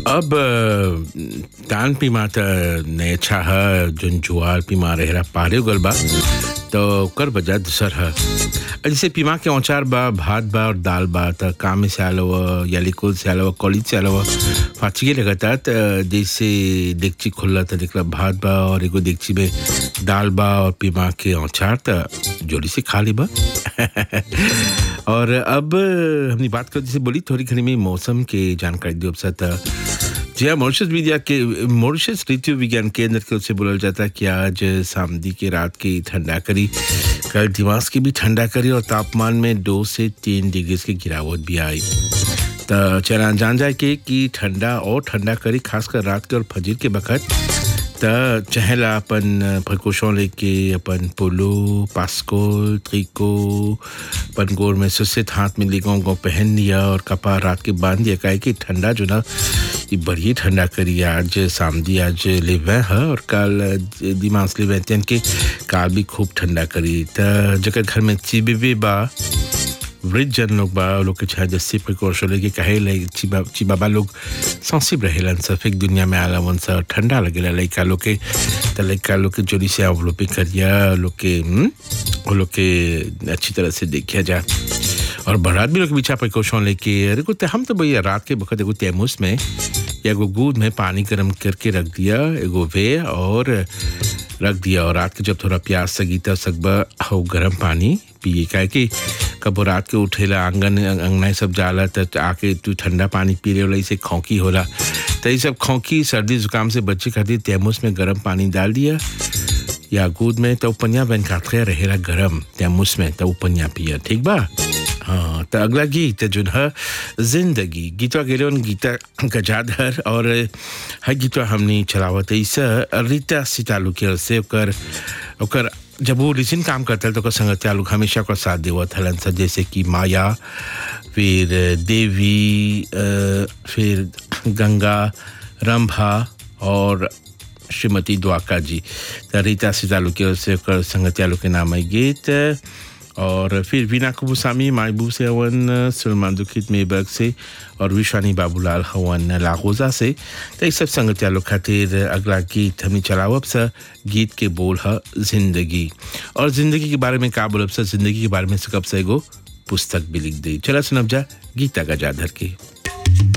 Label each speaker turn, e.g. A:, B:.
A: अब अ, तान पीमा त ने अच्छा ह जोन जुआर पीमा रहेला पारे गल बा तो ओकर वजह दूसर ह जैसे पीमा के औचार बा भात बा और दाल बा त काम में से आलो या लिकुल से आलो कॉलेज से आलो फाचिए लगता त जैसे डेगची खुल्ला त देखला भात बा और एगो डेगची में दाल बा और पीमा के औचार त जोड़ी से खा ली बा और अब हमने बात कर जैसे बोली थोड़ी घड़ी में मौसम के जानकारी दी अब जी हाँ मॉरिशस मीडिया के मॉरिशस ऋतु विज्ञान केंद्र के उससे बोला जाता है कि आज सामदी के रात की ठंडा करी कल दिमाग की भी ठंडा करी और तापमान में दो से तीन डिग्री की गिरावट भी आई तो चला जान जाए के कि ठंडा और ठंडा करी खासकर रात के और फजर के वक्त त चहला अपन प्रकोशों लेके अपन पोलो पास्कोल त्रिको अपन गोर में सुसित हाथ में लिगों को पहन लिया और कपा रात के बांध दिया काहे कि ठंडा जो ना ये बड़ी ठंडा करी आज सामदी आज लेवे है और कल दिमाग लेवे तेन के काल भी खूब ठंडा करी त जगह घर में चिबे भी बा वृद्ध जन लोग बा वो लोग के चाहे जस्सी प्रिकॉशन लेके कहे ले चिबा चिबाबा लोग सेंसिटिव रहेलन सफेक दुनिया में आला वन सा ठंडा लगेला लइका लोग के त लइका लोग के जोड़ी से अवलोपी करिया लोग के हम्म, वो लोग के अच्छी तरह से देखिया जा और बारात भी लोग पीछा प्रिकॉशन लेके अरे को हम तो भैया रात के वक्त एगो तैमूस में या एगो दूध में पानी गर्म करके रख दिया एगो वे और रख दिया और रात के जब थोड़ा प्यास सगी तब सकबा हो गर्म पानी पिए काहे कि कबो रात के उठेला आंगन अंगना सब जाला त आके तू ठंडा पानी पी रहे होला इसे खोंकी होला तो ये सब खोंकी सर्दी जुकाम से बच्चे खातिर तैमूस में गर्म पानी डाल दिया या दूध में तो पनिया बन खाते रहेला गरम तैमूस में तो पनिया पिया ठीक बा हाँ तो अगला गीत जो है जिंदगी गीतवा गेले गीता गजाधर और हर गीतवा हमने चलावत इस रीता सितालू के से ओकर ओकर जब वो रिसिन काम करता है तो ओकर संगतिया लोग हमेशा ओकर साथ देवत हलन सा जैसे कि माया फिर देवी अ, फिर गंगा रंभा और श्रीमती द्वाका जी तो रीता सितालू के से ओकर संगतिया लोग के नाम है गीत और फिर वीना कुबुसामी मायबू से हवन सलमान दुखित मेबर्ग से और विशानी बाबूलाल हवन लागोजा से तो ये सब संगतिया लोग खातिर अगला गीत हमें चलावब सा गीत के बोल है जिंदगी और जिंदगी के बारे में का बोलब सा जिंदगी के बारे में से कब से एगो पुस्तक भी लिख दी चला सुनब जा गीता का जाधर की